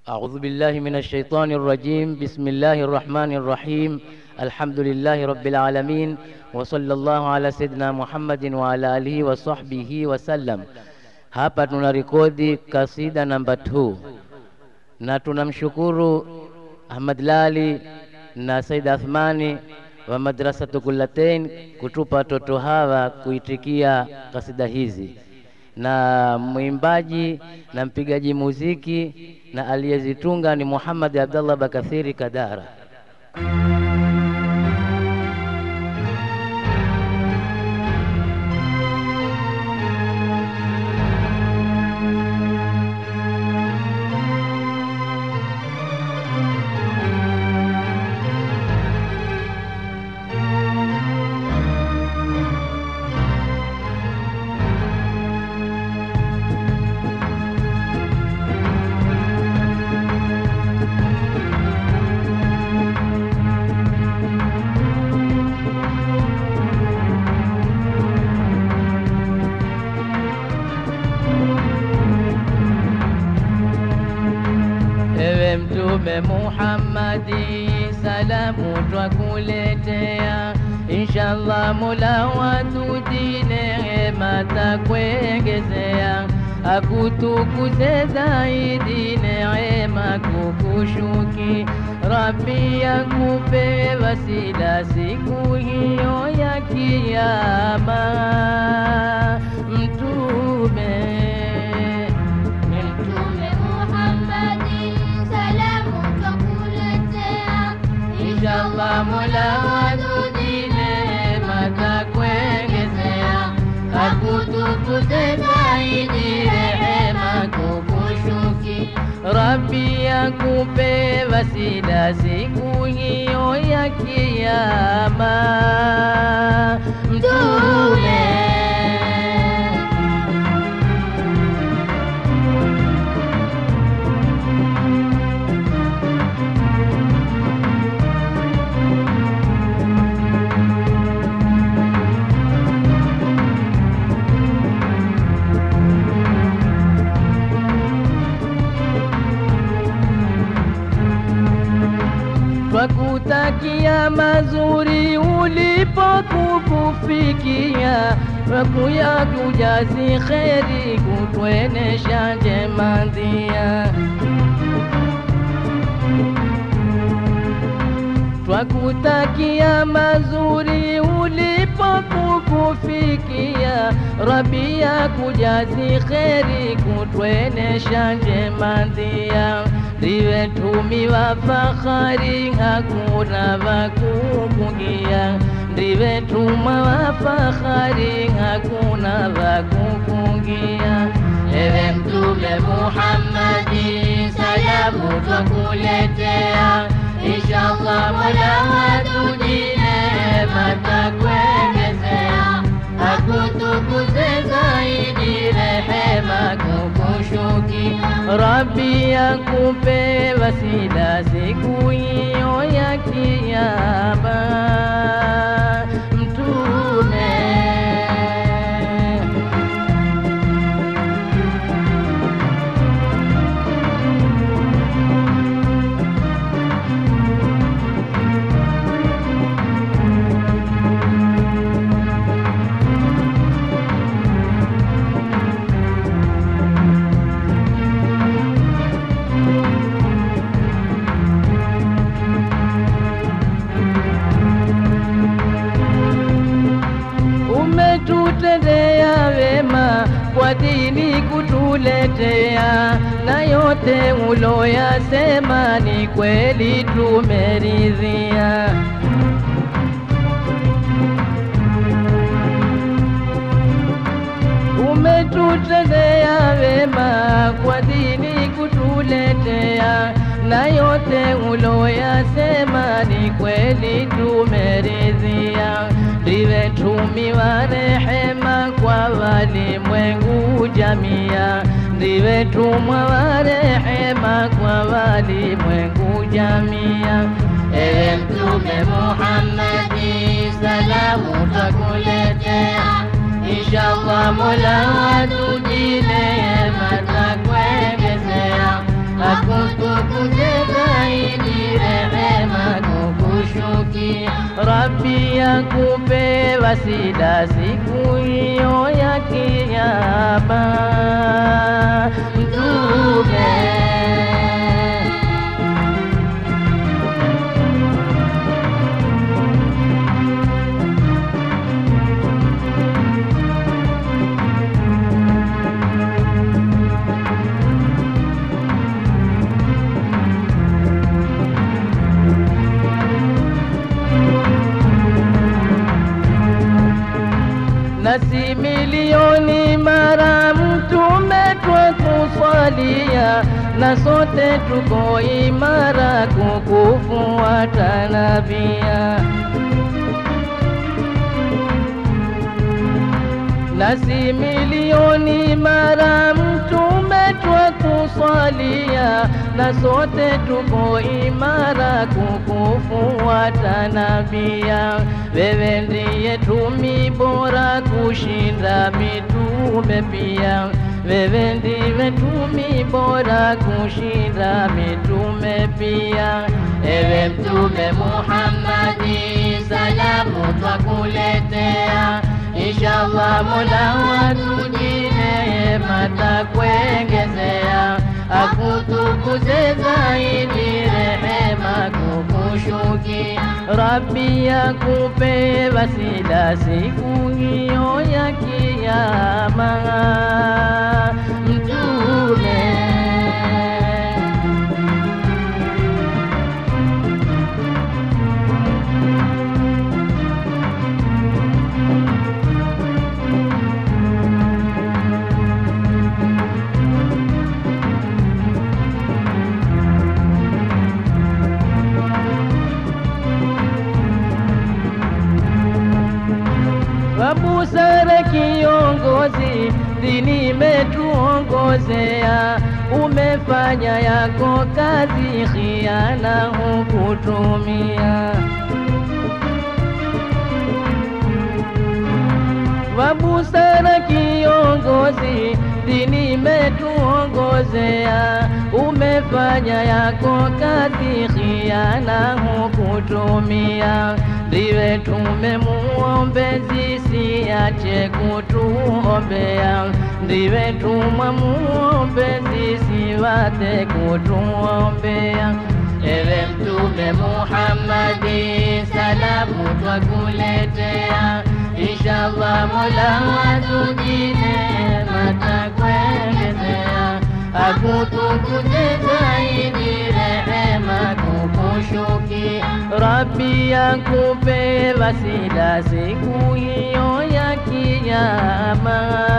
أعوذ بالله من الشيطان الرجيم بسم الله الرحمن الرحيم الحمد لله رب العالمين وصلى الله على سيدنا محمد وعلى آله وصحبه وسلم. Hapa tuna rekodi kasida namba 2 na tunamshukuru Ahmad Lali na Said Athmani wa Madrasatu Kullatain kutupa watoto hawa kuitikia kasida hizi, na mwimbaji na mpigaji muziki na aliyezitunga ni Muhammad Abdallah Bakathiri Kadara. Ewe Mtume Muhammadi, salamu twakuletea, inshallah Mola watujie neema takuongezea, akutukuze zaidi neema kukushuki, Rabbi akupe wasila siku hiyo ya Kiyama. Mtume Mtume Muhammadi, salamu twakuletea, Inshallah Mola watujie neema takuongezea, akutukuze zaidi rehema kukushuki, Rabbi akupe wasila siku hiyo ya Kiyama. Mtume twakutakia mazuri ulipokukufikia, twakuya kujazi kheri kutwenesha njema ndia. twakutakia mazuri ulipokukufikia, Rabbi ya kujazi kheri kutwenesha njema ndia. Ndiwe tumi wa fahari, hakuna wakukungia. Ndiwe tuma wa fahari, hakuna wakukungia. Ewe Mtume Muhammadi, salamu twakuletea Inshallah Mola watujie neema takuongezea, akutukuze zaidi rehema kukushuki, Rabbi akupe wasila siku hiyo ya Kiyama. Mtume umetutendea wema kwa dini kutuletea, na yote uloyasema ni kweli tumeridhia. Umetutendea wema kwa dini kutuletea, na yote uloyasema ni kweli tumeridhia. Ndiwe tumi wa rehema kwa walimwengu jamia, ndiwe tumwa wa rehema kwa walimwengu jamia. Ewe Mtume Muhammadi, salamu twakuletea Inshallah Mola watujie neema takuongezea, akutu Rabbi akupe wasila siku hiyo ya kiyama. Mtume nasi milioni mara mtume twakuswalia, na sote tuko imara kukufuata nabia. nasi milioni mara mtume twakuswalia, na sote tuko imara kukufuata nabia. Wewe ndiye tumi bora kushinda mitume pia, wewe ndiwe tumi bora kushinda mitume pia. Ewe Mtume Muhammadi, salamu twakuletea Inshallah Mola watujine matakuengezea, akutukuze zaidi rehema kukushuki. Rabbi akupe wasila siku hiyo ya kiyama. Mtume Busara kiongozi, dini imetuongozea, umefanya yako kazi, khiana hukutumia. Wabusara kiongozi, dini imetuongozea, umefanya yako kazi, khiana hukutumia. Ndiwe tumemuombezi, siache kutuombea. Ndiwe tumwa muombezi, siwate kutuombea. Ewe Mtume Muhammadi, salamu twakuletea. Inshallah Mola watujine matakuelezea, akutukuze zaidi rehema kukushuki. Rabbi akupe wasila siku hiyo ya kiyama.